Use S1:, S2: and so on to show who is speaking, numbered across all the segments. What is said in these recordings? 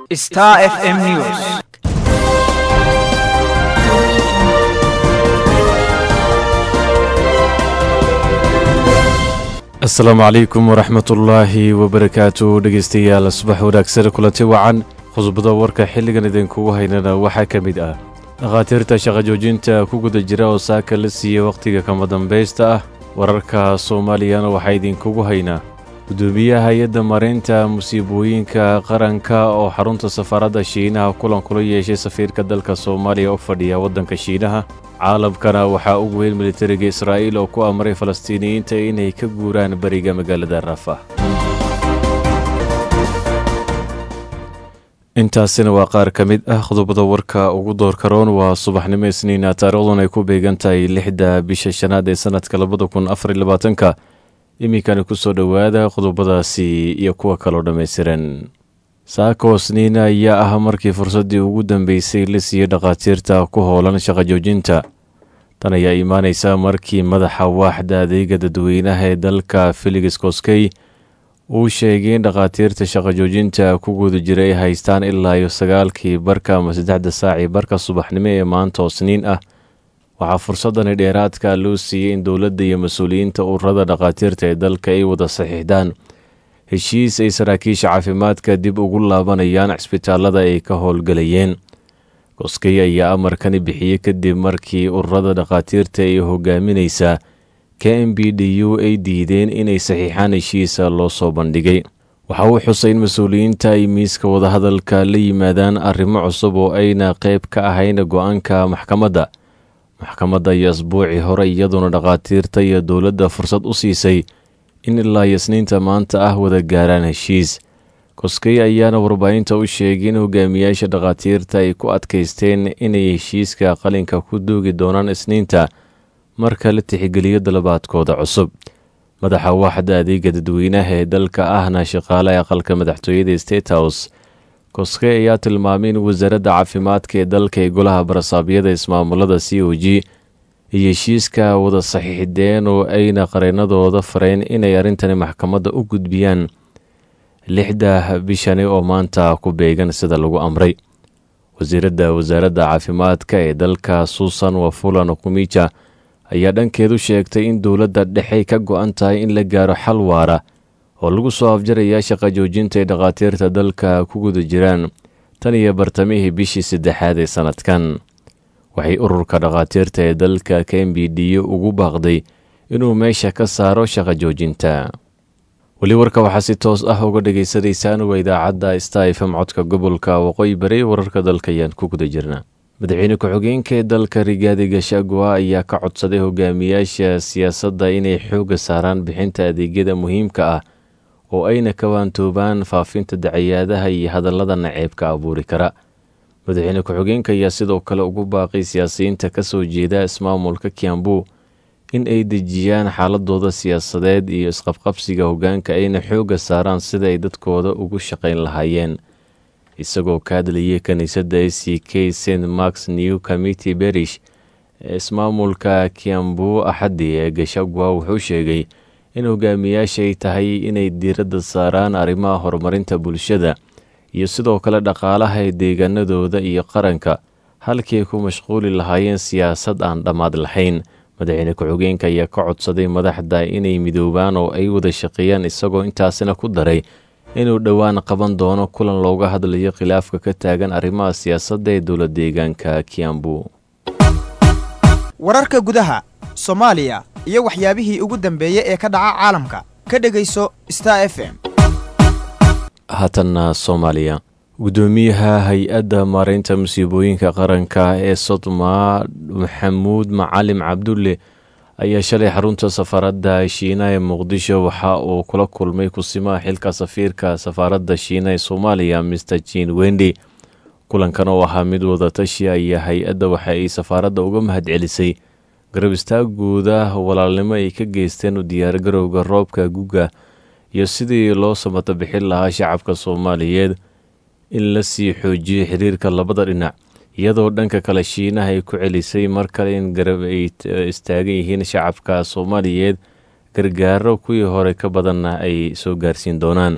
S1: Star FM News.
S2: asalaamu calaykum waraxmatullaahi wabarakaatu dhegeystayaal subax wanaagsan kulanti wacan khudbada warka xilligan idinkugu haynana waxaa ka mid ah dhakhaatiirta shaqa joojinta ku guda jira oo saaka la siiyey wakhtiga kama dambaysta ah wararka soomaaliyana waxaa idinkugu haynaa gudoomiyaha hay-adda marinta musiibooyinka qaranka oo xarunta safaaradda shiinaha kulan kula yeeshay safiirka dalka soomaaliya u fadhiya waddanka shiinaha caalamkana waxaa ugu weyn militariga israa'iil oo ku amray falastiiniyiinta inay ka guuraan beriga magaalada rafa intaasina waa qaar ka mid ah qodobada warka ugu doorka roon waa subaxnimo isniina taariikhdun ay ku beegan tahay lixda bisha shanaad ee sanadka labada kun afar iyo labaatanka iminkani kusoo dhowaada qodobadaasi iyo kuwa kaloo dhammaystiran saako sniina ayaa ah markii fursaddii ugu dambeysay la siiyey dhakhaatiirta ku howlan shaqa joojinta tan ayaa imaaneysa markii madaxa waaxda adeega dadweynaha ee dalka felix koskey uu sheegay in dhakhaatiirta shaqa joojinta ku guda jira ay haystaan ilaa iyo sagaalkii barka ama saddexda saacii barka subaxnimo ee maanta oo sniin ah waxaa fursadani dheeraadka loo siiyey in dowladda iyo mas-uuliyiinta ururada dhakhaatiirta ee dalka ay wada saxiixdaan heshiis ay saraakiisha caafimaadka dib ugu laabanayaan cisbitaalada ay ka howlgalayeen koskey ayaa amarkani bixiyey kadib markii ururada dhakhaatiirta ee hogaaminaysa k m b d u ay diideen inay saxiixaan heshiisa loo soo bandhigay waxa uu xusay in mas-uuliyiinta ay miiska wadahadalka la yimaadaan arrimo cusub oo ayna qayb ka ahayn go-aanka maxkamadda maxkamadda iyo asbuucii hore iyaduna dhakhaatiirta iyo dowladda fursad u siisay in ilaa yasniinta maanta ah wada gaaraan heshiis koskey ayaana warbaahinta u sheegay in hogaamiyaasha dhakhaatiirta ay ku adkaysteen inay heshiiska qalinka ku duugi doonaan isniinta marka la tixgeliyo dalabaadkooda cusub madaxa waaxda adeega dadweynaha ee dalka ahna shaqaale aqalka madaxtooyada state house koskey ayaa tilmaamay in wasaaradda caafimaadka ee dalka ee golaha barasaabyada ismaamulada c o g iyo heshiiska wada saxiixdeen oo ayna qareenadooda fareen inay arrintani maxkamadda u gudbiyaan lixda bishani oo maanta ku beegan sida lagu amray wasiiradda wasaaradda caafimaadka ee dalka suusan wafulan kumija ayaa dhankeedu sheegtay in dowladda dhexe ka go-an tahay in la gaaro xal waara oo lagu soo afjaraya shaqa joojinta ay dhakhaatiirta dalka ku guda jiraan tan iyo bartamihii bishii saddexaad ee sannadkan waxay ururka dhakhaatiirta ee dalka k m b d ugu baaqday inuu meesha ka saaro shaqa joojinta weli warka waxaa si toos ah uga dhagaysanaysaan waa idaacadda sta fm codka gobolka waqooyi bari wararka dalka ayaan ku guda jirna madaxweyne ku-xigeenka ee dalka rigaadi gashagua ayaa ka codsaday hogaamiyaasha siyaasadda inay xoogga saaraan bixinta adeegyada muhiimka ah oo ayna ka waantoobaan faafinta dacayaadaha iyo hadallada naceebka abuuri kara madaxweyne ku-xigeenka ayaa sidoo kale ugu baaqay siyaasiyiinta ka soo jeeda ismaamulka kiambu in ay dejiyaan xaaladooda siyaasadeed iyo isqabqabsiga hoggaanka ayna xoogga saaraan sida ay dadkooda ugu shaqayn lahaayeen isagoo ka hadlayay kiniisadda a c k st marks new committee berish ee ismaamulka kiambu axaddi ee gashagwa wuxuu sheegay in hogaamiyaashay tahay inay diiradda saaraan arrimaha horumarinta bulshada iyo sidoo kale dhaqaalaha ee deegaanadooda iyo qaranka halkii ay ku mashquuli lahaayeen siyaasad aan dhammaad lahayn madaxweyne ku-xigeenka ayaa ka codsaday madaxda inay midoobaan oo ay wada shaqeeyaan isagoo intaasina ku daray inuu dhowaan qaban doono kulan looga hadlayo khilaafka ka taagan arrimaha siyaasadda ee dowla deegaanka kiambu
S1: wararka gudaha soomaaliya iyo waxyaabihii ugu dambeeyey ee ka dhaca caalamka ka dhegayso star f m
S2: haatanna soomaaliya gudoomiyaha hay-adda maareynta musiibooyinka qaranka ee sodma maxamuud macalim cabdulle ayaa shalay xarunta safaaradda shiina ee muqdisho waxa uu kula kulmay kusimaha xilka safiirka safaaradda shiina ee soomaaliya master jin wendi kulankan oo ahaa mid wadatashi ayaa hay-adda waxa ay safaaradda uga mahadcelisay garab istaagooda walaalnimo ay ka geysteen u diyaargarowga roobka guga iyo sidii loo samata bixin lahaa shacabka soomaaliyeed in la sii xoojiyo xiriirka labada dhinac iyadoo dhanka kale shiinaha ay ku celisay mar kale in garab ay istaagan yihiin shacabka soomaaliyeed gargaaro kuwii hore ka badanna ay soo gaarsiin doonaan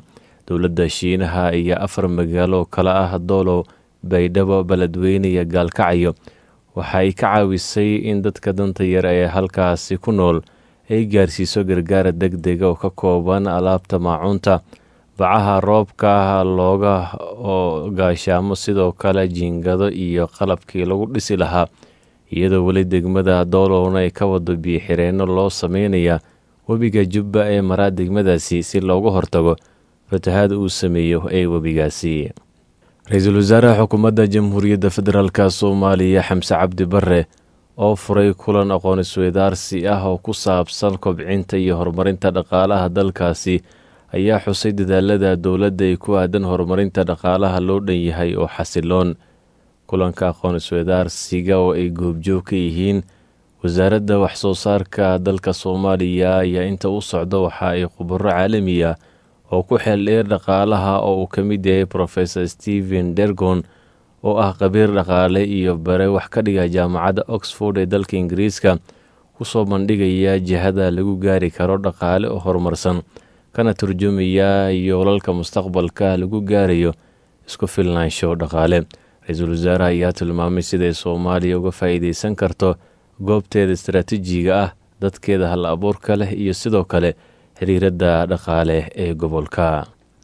S2: dowladda shiinaha iyo afar magaalo kale ah doolow baydhabo beledweyne iyo gaalkacyo waxay ka caawisay in dadka danta yar ee halkaasi ku nool ay gaarsiiso gargaara deg dega oo ka kooban alaabta maacuunta bacaha roobka looga gaashaamo sidoo kale jiingado iyo qalabkii lagu dhisi lahaa iyadoo weli degmada doolowna ay ka wado biyo-xireenno loo sameynaya webiga jubba ee maraa degmadaasi si looga hortago fatahaad uu sameeyo ee webigaasi ra-iisul wasaaraha xukuumadda jamhuuriyadda federaalk soomaaliya xamse cabdi bare oo furay kulan aqoon isweydaarsi ah oo ku saabsan kobcinta iyo horumarinta dhaqaalaha dalkaasi ayaa xusay dadaalada dowladda ay ku aadan horumarinta dhaqaalaha loo dhan yahay oo xasiloon kulanka aqoon isweydaarsiga oo ay goobjoog ka yihiin wasaaradda waxsoo saarka dalka soomaaliya ayaa inta u socda waxa ay khubaro caalamiya oo ku xeel dheer dhaqaalaha oo uu ka mid yahay profesor stephen dergon oo ah khabiir dhaqaale iyo bare wax ka dhiga jaamacadda oxford ee dalka ingiriiska kusoo bandhigaya jihada lagu gaari karo dhaqaale oo horumarsan kana turjumaya yoolalka mustaqbalka lagu gaarayo isku filnaansho dhaqaale ra-iisul wasaaraha ayaa tilmaamay siday soomaaliya uga faa'iideysan karto goobteeda istaraatiijiga ah dadkeeda hal abuurka leh iyo sidoo kale xiriiradda dhaqaale ee gobolka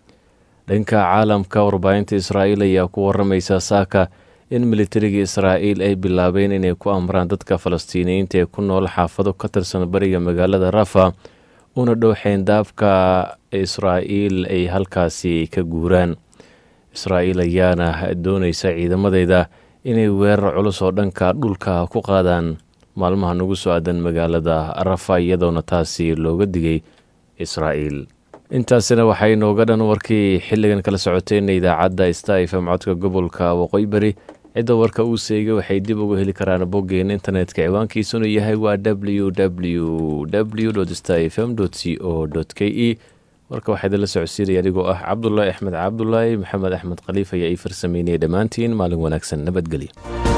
S2: dhanka caalamka warbaahinta israa'iil ayaa ku waramaysa saaka in militariga israa'iil ay bilaabeen inay ku amraan dadka falastiiniyiinta ee ku nool xaafado ka tirsan bariga magaalada rafa una dhow xeyndaabka israa'iil ay halkaasi ka guuraan israa'iil ayaana doonaysa ciidamadeeda inay weerar culus oo dhanka dhulka ku qaadaan maalmaha nagu soo aadan magaalada rafa iyadoona taasi looga digay israa'iil intaasina waxay nooga dhan warkii xilligan kala socoteenna idaacadda sta fm codka gobolka waqooyi bari cidda warka uu seegay waxay dib uga heli karaan boggeena internetka ciwaankiisuna yahay waa w w w sta fm c o k e warka waxaa idinla socodsiinaya adigoo ah cabdulaahi axmed cabdulaahi maxamed axmed khaliif ayaa ii farsameynaya dhammaantiin maalin wanaagsan nabadgelyo